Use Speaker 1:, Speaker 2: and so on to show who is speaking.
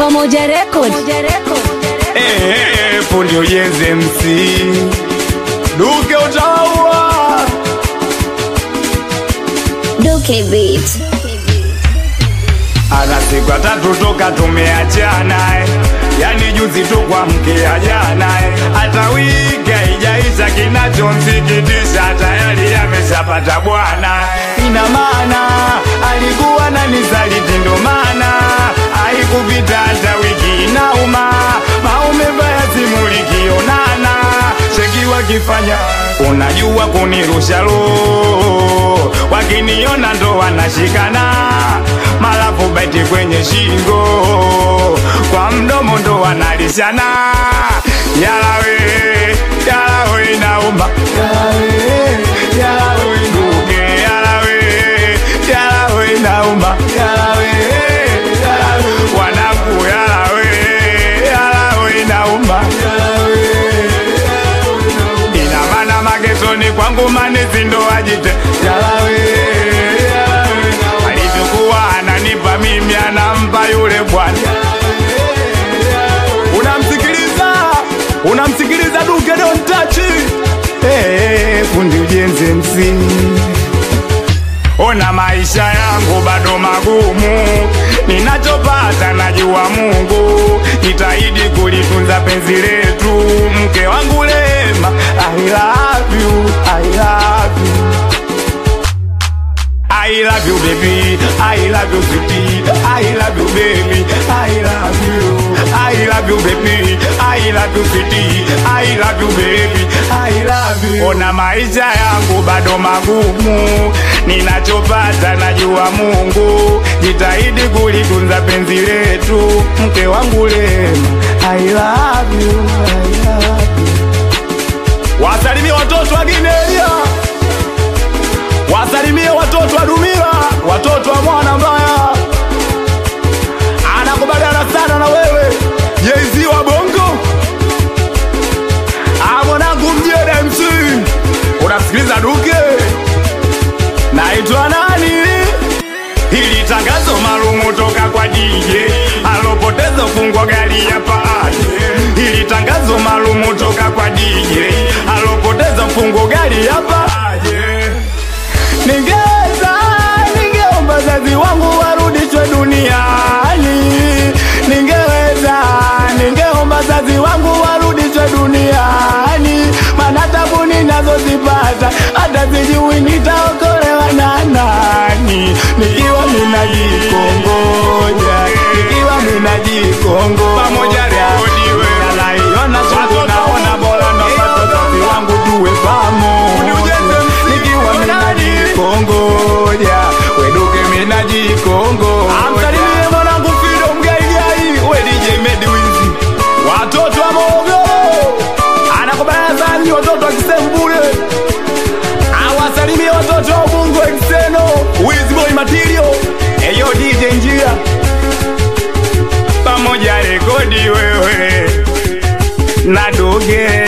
Speaker 1: Pamoja Record.
Speaker 2: Eh, fundi ujenzi MC Duke utaua
Speaker 1: Duke Beat.
Speaker 2: ana siku ya tatu toka tumeachana eh. yani juzi tu kwa mkia jana eh. hata wiki haijaisha kinachomsikitisha tayari ameshapata bwana eh. ina maana alikuwa na nisaliti ndo maana haikupita hata wiki inauma maume baya simulikionana cheki wakifanya unajua kunirusha roho wakiniona ndo wanashikana malafu beti kwenye shingo kwa mdomo ndo wanalishana yalawe yalawe inauma yalawe yalawe nduge yalawe yalawe inauma yalawe yalawe wanangu yalawe yalawe inauma yalawe ina maana magetoni kwangu manezi ndo ajite yalawe yalawe alivyokuwa ananipa mimi anampa yule bwana unamsikiliza unamsikiliza duke dontachi hey, fundi ujenzi msingi ona maisha yangu bado magumu ninachopata najua mungu jitahidi kulitunza penzi letu mke wangu lema I love you, I love you. I love you baby, I love you sweetie, I love you baby, I love you, I love you baby, I love you sweetie, I love you baby, I love you. Ona maisha yangu bado magumu, ninachopata najua Mungu, jitahidi kulitunza penzi letu, mke wangu lema, I love you, I love you. Wasalimie watoto wa Ginelia wasalimie watoto wa Dumila, watoto wa mwana mbaya, anakubaliana sana na wewe Jay-Z wa Bongo. Ah, mwanangu mjeda MC, unasikiliza Duke, naitwa nani? Hili tangazo maalumu toka kwa DJ alopoteza fungo gari ya paaje. Hili tangazo maalumu toka kwa DJ alopoteza fungo gari ya paaje. Ningeweza, ningeomba wazazi wangu warudishwe duniani. Ningeweza, ningeomba wazazi wangu warudishwe duniani, maana tabu ninazozipata hata sijui nitaokolewa na nani, nikiwa ninajikongoja, nikiwa ninajikongoja pamoja rekodiwe, naiona siku naona bora na wazazi wangu tuwe pamoja, nikiwa ninajikongoja, weduke minajikongoja. Amsalimie mwanangu Fido Mgaigai, we DJ Medi Wizi, watoto wa Morogoro, anakubaliana sana ni watoto wa Kisembule, awasalimie watoto wa Ubungo Exeno, Wizi Boy Material, eyo DJ Njia, pamoja rekodi wewe na Doge